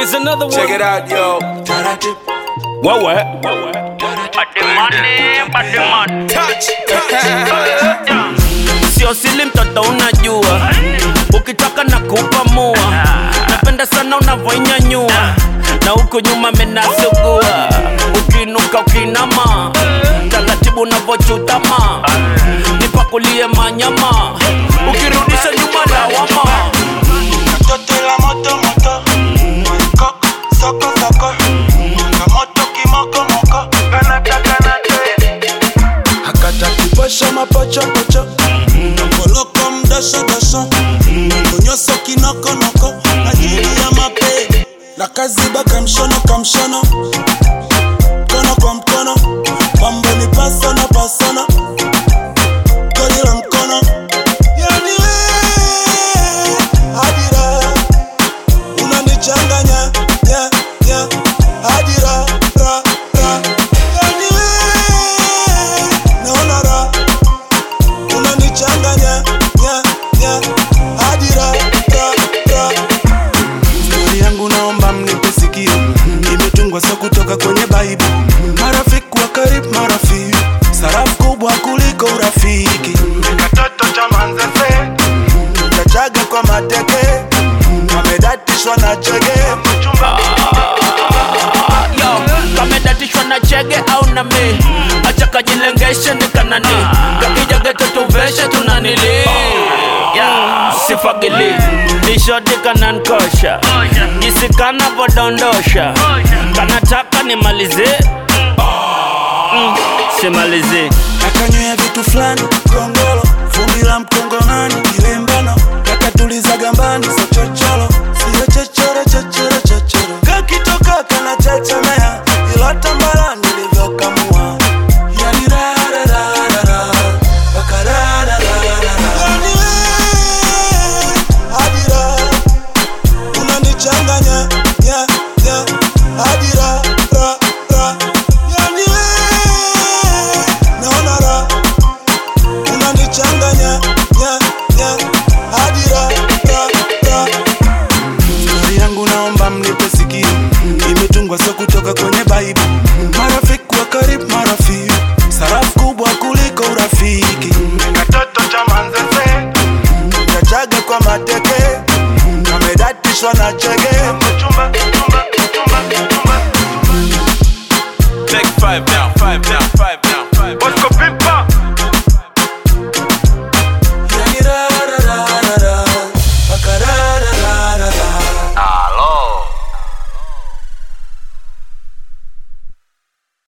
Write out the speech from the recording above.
Here's another one. Check it out, yo. Wewe. Touch. Sio sili mtoto unajua Ukitaka na kupamua Napenda sana unavyoinyanyua Na huku nyuma menasugua Ukinuka ukinama Taratibu unavyochutama Nipakulie manyama Ukirudisha nyuma lawama Toto la moto moto Koko soko soko Kamoto kimoko moko Kanata kanata Hakata kiposho mapocho pocho Koloko mdosho dosho Konyoso kinoko noko Ajili ya mape La kaziba kamshono kamshono Mkono kwa mkono Mambo ni pasana pasana Goli la mkono Yani we Hadira unanichanganya ya ya hadira ra ra yani we naona ra unanichanganya ya ya hadira ra ra stori yangu naomba mnipe sikio imetungwa so kutoka kwenye baibu marafiki wa karibu marafiki sarafu kubwa kuliko urafiki katoto cha manzese kachaga kwa mateke kamedatishwa na chege Yo, kamedatishwa na chege au na mi acha kajilengeshe ni kanani kakija geto tuveshe tunanili yeah, sifagili nishodi kanankosha jisi kanavodondosha kanataka nimalize mm, simalize akanywea vitu fulani kongolo vumbi la mkongomani kilembano kakatuliza gambani so chocholo siyo chochoro chochoro chochoro kakitoka kana chechemea ilo tambala nilivyokamua yani rarararara bakararararara yani we hadira unanichanganya ya ya hadira ra ra yani we naona ra unanichanganya ya ya hadira ra ra stori yangu naomba mnipe sikio imetungwa so kutoka kwenye baibu marafiki wa karibu marafiki sarafu kubwa kuliko urafiki katoto cha manzese kachaga kwa mateke kamedatishwa na chege Take five now.